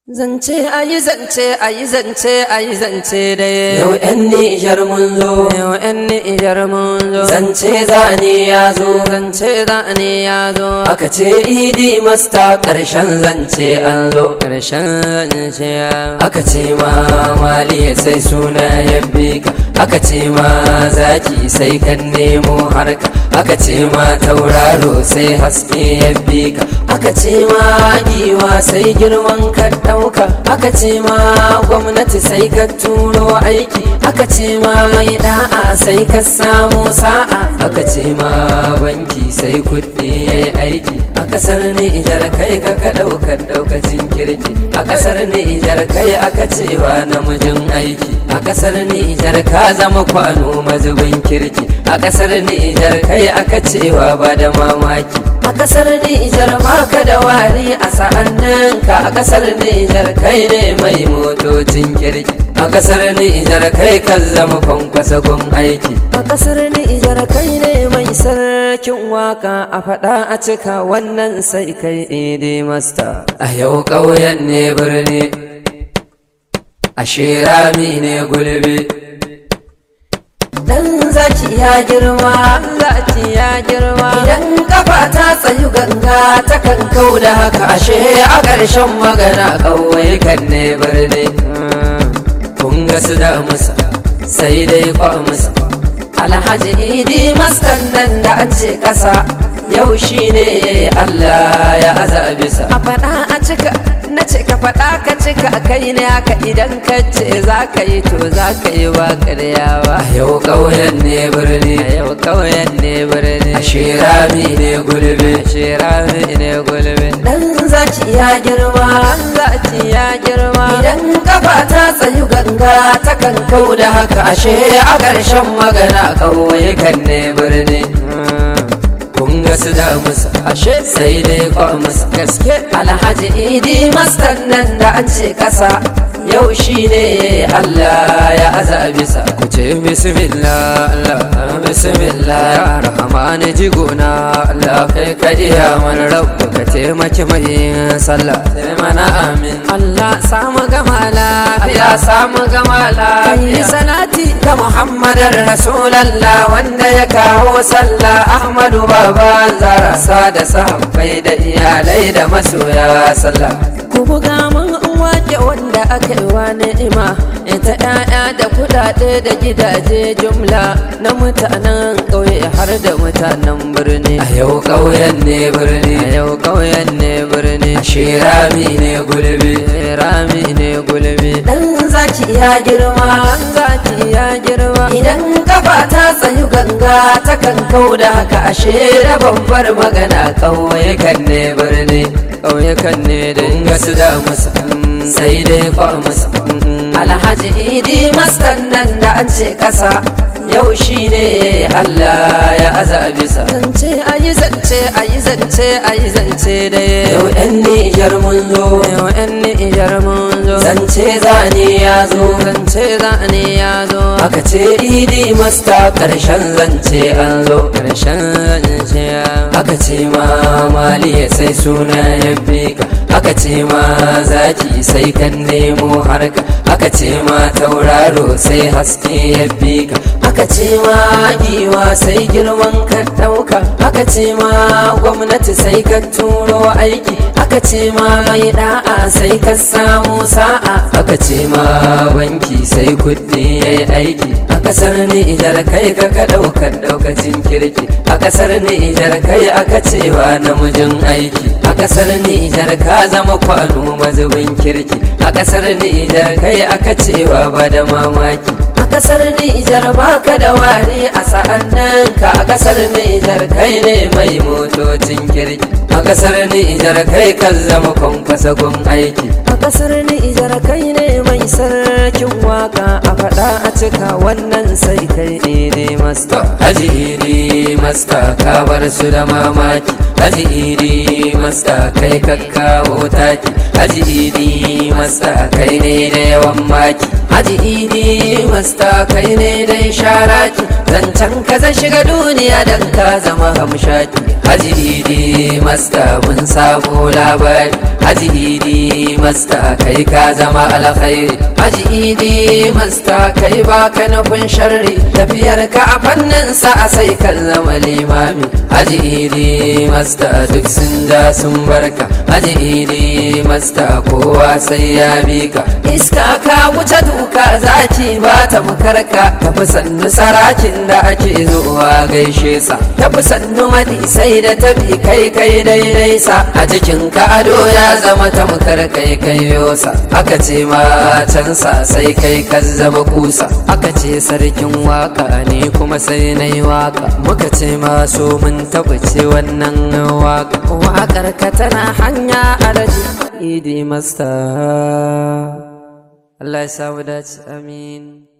Zance ayi zance ayi zance ayi zance dai Yau ‘yan Nijar mun zo, Yau ‘yan Nijar mun zo zance zane ya zo, Zance zane ya zo aka ce idi masta ƙarshen zance an zo. Ƙarshen zance ya Aka ce ma mali sai suna ya ka, aka ce ma zaki sai kan nemo harka, aka ce ma tauraro sai haske ya ka, aka ce ma giwa sai girman ka ɗauka, aka ce ma gwamnati sai ka turo aiki, aka ce ma mai da'a sai ka samu sa'a, aka ce ma banki sai kuɗi ya yi aiki, a ƙasar Nijar kai ka ka ɗaukar ɗaukacin kirki, a ƙasar Nijar kai aka cewa namijin aiki, a ƙasar Nijar ka zama kwano mazubin kirki, a ƙasar Nijar kai aka cewa ba da mamaki. A ƙasar Nijar baka da wari a sa'anninka a ƙasar Nijar kai ne mai motocin kirki. A ƙasar Nijar kai ka zama kwankwasa gun aiki. A ƙasar Nijar kai ne mai sarkin waka a faɗa a cika wannan sai kai idi masta A yau ƙauyen ne birni, a shirami ne gulbi. Dan zaki ya girma zaki ya girma Idan kafa ta tsayu ganga ta kan kau da haka ashe a ƙarshen magana ƙauye kan ne birni. Kun ga su da musa sai dai kwa musa. Alhaji idi maskan nan da an ce ƙasa yau shi ne Allah ya aza bisa. a faɗa a cika na ce ka faɗa ka cika kai ne haka idan ka ce za ka yi to za ka yi ba ƙarya ba A yau ƙauyen ne birni, a yau ƙauyen ne birni a shirami ne gulbi. shirami ne gulbi Dan zaki ya girma, zaki ya girma Idan kafa ta tsayu ganga ta kan kau da haka ashe a ƙarshen magana kawai kan ne birni. Kun ga su da musa ashe sai dai kwa musa gaske alhaji idi mastan nan da an ce kasa yau shi ne Allah ya aza bisa. ku ce bismillah Allah Bismillah ya rahmani jigona Allah kai ka iya mana rabu ka taimaki mai yin sallah sai mana amin. Allah samu gama lafiya Allah samu gama kai lafiya. salati ga Muhammadin Rasulallah wanda ya kawo sallah Ahmadu baba zara sa da sahabbai da iyalai da masoya sallah. ku buga mun wake wanda aka yi wa ni'ima ita ƴaƴa da kuɗaɗe da gidaje jumla na mutanen ƙauye har da mutanen birni A yau ƙauyen ne birni, a yau ƙauyen ne birni shirami ne gulbi. rami ne gulbi Dan zaki ya girma, zaki ya girma idan kafa ta tsayu ganga ta kan kau da haka ashe da babbar magana ƙauye kan ne birni. ƙauyekan ne da Kun ga su da musa, sai dai kwa musa. Alhaji idi mastan nan da an ce ƙasa yau shi ne Allah ya aza bisa. zance ayi zance ayi zance ayi zance dai Yau ‘yan Nijar mun zo, yau yan nijar mun zo zance zane ya zo, zance zane ya zo aka ce idi masta ƙarshen zance an zo. ƙarshen zance ya Aka ce ma mali sai suna ya ka, aka ce ma zaki sai kan nemo harka, aka ce ma tauraro sai haske ya ka, aka ce ma giwa sai girman ka ɗauka, aka ce ma gwamnati sai ka turo aiki, aka ce ma mai da'a sai ka samu sa'a, aka ce ma banki sai kuɗi ya yi aiki, a ƙasar Nijar kai ka ka ɗaukar ɗaukacin kirki, a ƙasar Nijar kai aka cewa namijin aiki, a ƙasar Nijar ka zama kwano mazubin kirki, a ƙasar Nijar kai aka cewa ba da mamaki. A ƙasar Nijar baka da wari a sa'anninka a ƙasar Nijar kai ne mai motocin kirki, a ƙasar Nijar kai kan zama kwankwasa gun aiki. a ƙasar nijar kai ne mai sarkin waka a faɗa a cika wannan sai kai ne masta Haji Idi Masta ka bar su da mamaki Haji Idi Masta kai ka kawo taki Haji Idi Masta kai ne da yawan maki Haji idi masta kai ne dai sharaki zancen ka zan shiga duniya dan ka zama hamshaki Haji idi masta mun sabo labari Haji idi masta kai ka zama alkhairi Haji idi masta kai baka nufin sharri tafiyar ka a fannin sa sai kan zama limami Haji idi masta duk sun da sun barka Haji idi masta kowa sai ya bi ka iska ka wuce duka zaki ba ta makarka tafi sannu sarakin da ake zuwa gaishe sa tafi sannu madi sai da tafi kai kai daidai sa a cikin ka ado ya zama ta kai kai yosa aka ce ma can sa sai kai ka zama kusa aka ce sarkin waka ne kuma sai na yi waka muka ce ma so mun tabbace wannan waka wakar ka tana hanya alaji idi masta Allah ya samu dace amin